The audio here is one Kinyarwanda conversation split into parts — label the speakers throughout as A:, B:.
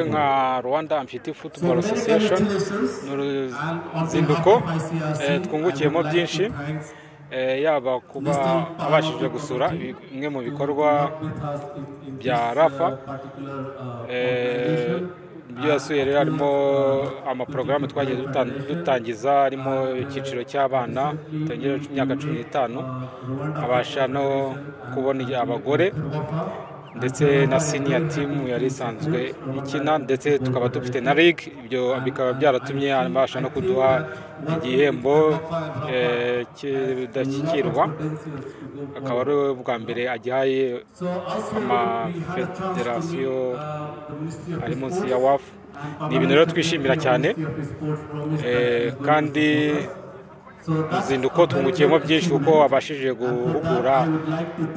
A: nka rwanda amfiti football association ni uruzinduko twungukiyemo byinshi yaba kuba abashije gusura bimwe mu bikorwa bya rafa ibyo yasuye rero harimo amaporogaramu twagiye dutangiza harimo icyiciro cy'abana kitagera imyaka cumi n'itanu abasha no kubona abagore ndetse na siniya timu yari isanzwe ikina ndetse tukaba dufite na ligue ibyo bikaba byaratumye abasha no kuduha igihembo kidashyikirwa akaba ari bwa mbere agihaye amafederasiyo ari munsi ya wafu ni ibintu rero twishimira cyane kandi uruzinduko twungukiyemo byinshi kuko wabashije guhugura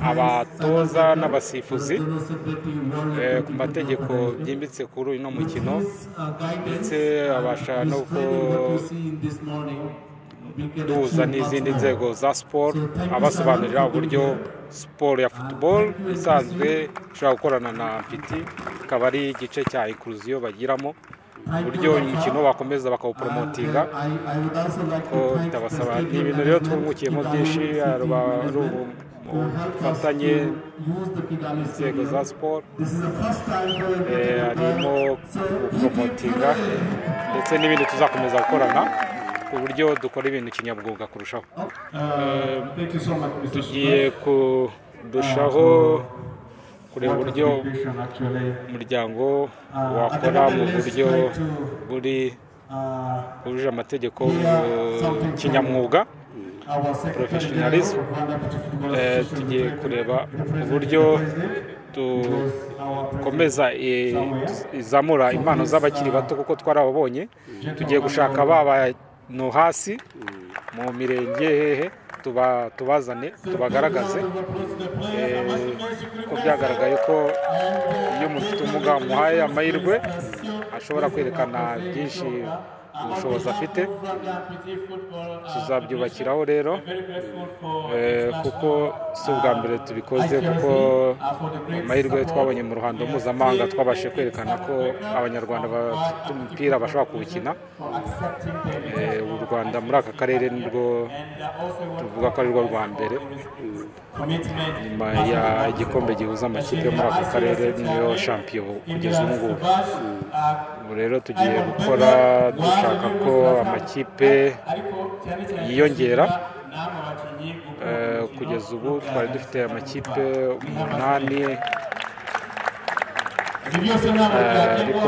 A: abatoza n'abasifuzi ku mategeko byimbitse kuri uno mukino ndetse abasha no duhuza n'izindi nzego za siporo abasobanurira uburyo siporo ya futuboro isanzwe ishobora gukorana na piti ikaba ari igice cya ikuruziyo bagiramo uburyo umukino bakomeza bakawuporomotinga ko bitabasaba ni ibintu rero twungukiyemo byinshi ari ubufatanye inzego za siporo harimo guporomotinga ndetse n'ibindi tuzakomeza gukorana ku buryo dukora ibintu kinyamwuga kurushaho tugiye kurushaho kureba uburyo umuryango wakora mu buryo buri bujuje amategeko kinyamwuga porofeshinarizo tugiye kureba uburyo dukomeza izamura impano z'abakiri bato kuko twarababonye tugiye gushaka ba bantu hasi mu mirenge hehe tubazane tubagaragaze ko byagaragaye ko iyo umuntu ufite ubumuga umuhaye amahirwe ashobora kwerekana byinshi ubushobozi afite tuzabyubakiraho rero kuko si ubwa mbere tubikoze kuko amahirwe twabonye mu ruhando mpuzamahanga twabashije kwerekana ko abanyarwanda bafite umupira bashobora kuwukina u rwanda muri aka karere nibwo tuvuga ko ari rwo rwa mbere nyuma y'igikombe gihuza amakipe yo muri aka karere niyo shampiyo kugeza ubu ngubu ubu rero tugiye gukora dushaka ko amakipe yiyongera kugeza ubu twari dufite amakipe umunani ariko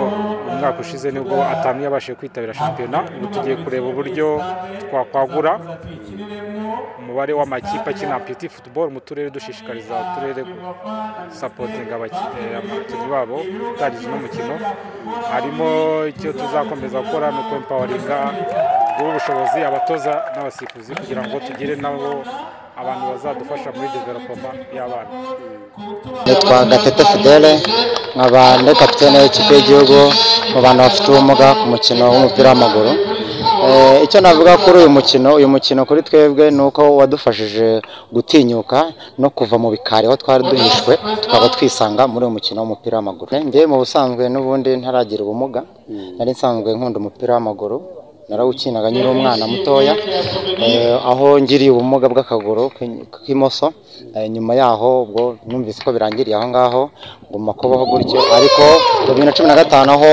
A: umwaka ushize nibwo atanu yabashije kwitabira shampiyona ubu tugiye kureba uburyo twakwagura umubare w'amakipe akina piti futuboro mu turere dushishikariza uturere gusapotinga abakinnyi babo gutangiza uno mukino harimo icyo tuzakomeza gukora ni uko empawaringa guha ubushobozi abatoza n'abasifuzi kugira ngo tugire nabo abantu bazadufasha muri developoma y'abana
B: nitwa gatete fidele nkaba ndi kapitene w'ikipe y'igihugu mu bantu bafite ubumuga ku mukino w'umupira w'amaguru icyo navuga kuri uyu mukino uyu mukino kuri twebwe ni uko wadufashije gutinyuka no kuva mu bikari aho twari duhishwe tukaba twisanga muri uyu mukino w'umupira w'amaguru njye mu busanzwe n'ubundi ntaragira ubumuga nari nsanzwe nkunda umupira w'amaguru narawukinaga nyiri umwana mutoya aho ngiriye ubumuga bw'akaguru k'imoso nyuma yaho ubwo numvise ko birangiriye aho ngaho nguma kubaho gutyo ariko mu bibiri na cumi na gatanu aho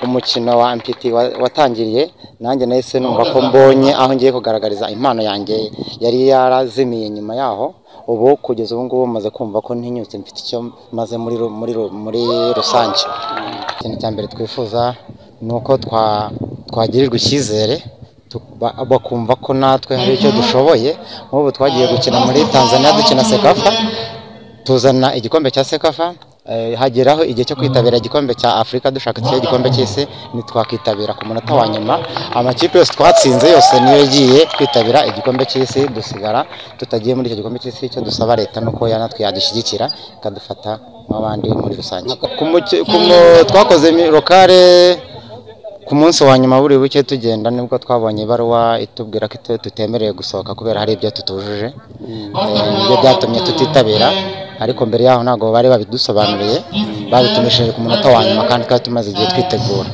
B: umukino wa ampiti watangiriye nanjye nahise numva ko mbonye aho ngiye kugaragariza impano yanjye yari yarazimiye nyuma yaho ubu kugeza ubu ngubu maze kumva ko ntinyutse mfite icyo maze muri rusange ikintu cya mbere twifuza ni uko twagirirwa icyizere bakumva ko natwe hari icyo dushoboye nk'ubu twagiye gukina muri tanzania dukina sekafa tuzana igikombe cya sekafa hageraho igihe cyo kwitabira igikombe cya afurika dushaka ikihe gikombe cy'isi ntitwakitabira ku munota wa nyuma amakipe yose twatsinze yose niyo yagiye kwitabira igikombe cy'isi dusigara tutagiye muri icyo gikombe cy'isi icyo dusaba leta nuko natwe yadushyigikira ikadufata nk'abandi muri rusange twakoze lokale ku munsi wa nyuma buri buke tugenda nibwo twabonye ibaruwa itubwira ko tutemerewe gusohoka kubera hari ibyo tutujuje ibyo byatumye tutitabira ariko mbere yaho ntabwo bari babidusobanuriye babitumishije ku munota wa nyuma kandi twari tumaze igihe twitegura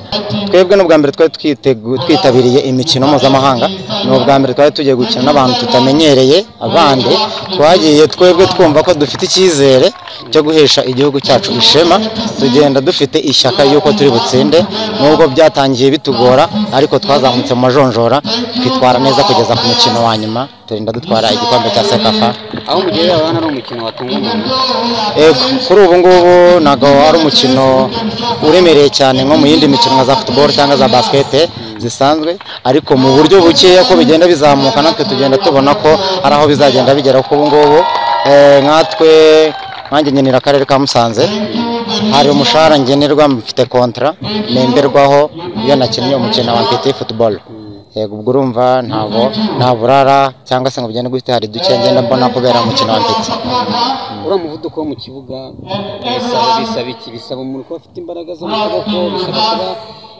B: twebwe n'ubwa mbere twari twitegu- twitabiriye imikino mpuzamahanga ni ubwa mbere twari tugiye gukina n'abantu tutamenyereye abandi twagiye twebwe twumva ko dufite icyizere cyo guhesha igihugu cyacu ishema tugenda dufite ishyaka y'uko turi butsinde nubwo byatangiye bitugora ariko twazamutse mu majonjora twitwara neza kugeza ku mukino wa nyuma turinda dutwara igikombe cya sekafa
C: aho mugerera abana ari umukino watunga umuntu
B: Yego, kuri ubu ngubu ntabwo ari umukino uremereye cyane nko mu yindi mikino nka za football cyangwa za basket zisanzwe ariko mu buryo bukeya ko bigenda bizamuka natwe tugenda tubona ko hari aho bizagenda bigera kuko ubu ngubu eh, nkatwe nkanjye ngenera akarere ka Musanze hari umushahara ngenerwa mfite kontra nemberwaho iyo nakinnye umukino wa mpeti football yego ubwo urumva ntabwo nta burara cyangwa se ngo bigende gute hari duke ngenda mbona kubera umukino wa mpeti
C: uriya muvuduko wo mu kibuga bisaba bisaba iki bisaba umuntu kuba afite imbaraga zo mu kaboko bisaba kuba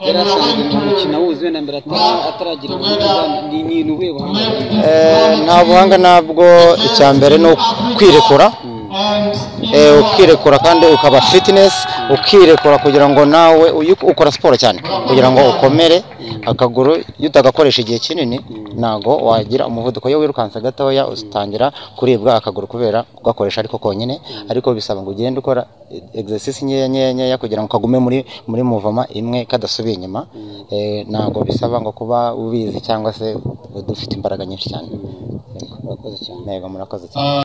C: yari asanzwe mu mukino awuzi wenda mbere atara- ataragira ubumuga ni ni ni ubuhe buhanga
B: Eh, nta buhanga nabwo icya mbere ni ukwirekura Eh, ukirekura kandi ukaba fitness ukirekura kugira ngo nawe uyu- ukora siporo cyane kugira ngo ukomere akaguru iyo utagakoresha igihe kinini ntabwo wagira umuvuduko iyo wirukanse gatoya utangira kuribwa akaguru kubera kugakoresha ariko konyine ariko bisaba ngo ugende ukora exercise nkeya nkeya nkeya kugira ngo kagume muri muri muvoma imwe kadasubiye inyuma Eh, ntabwo bisaba ngo kuba ubizi cyangwa se udafite imbaraga nyinshi cyane
C: urakoze cyane
B: yego murakoze cyane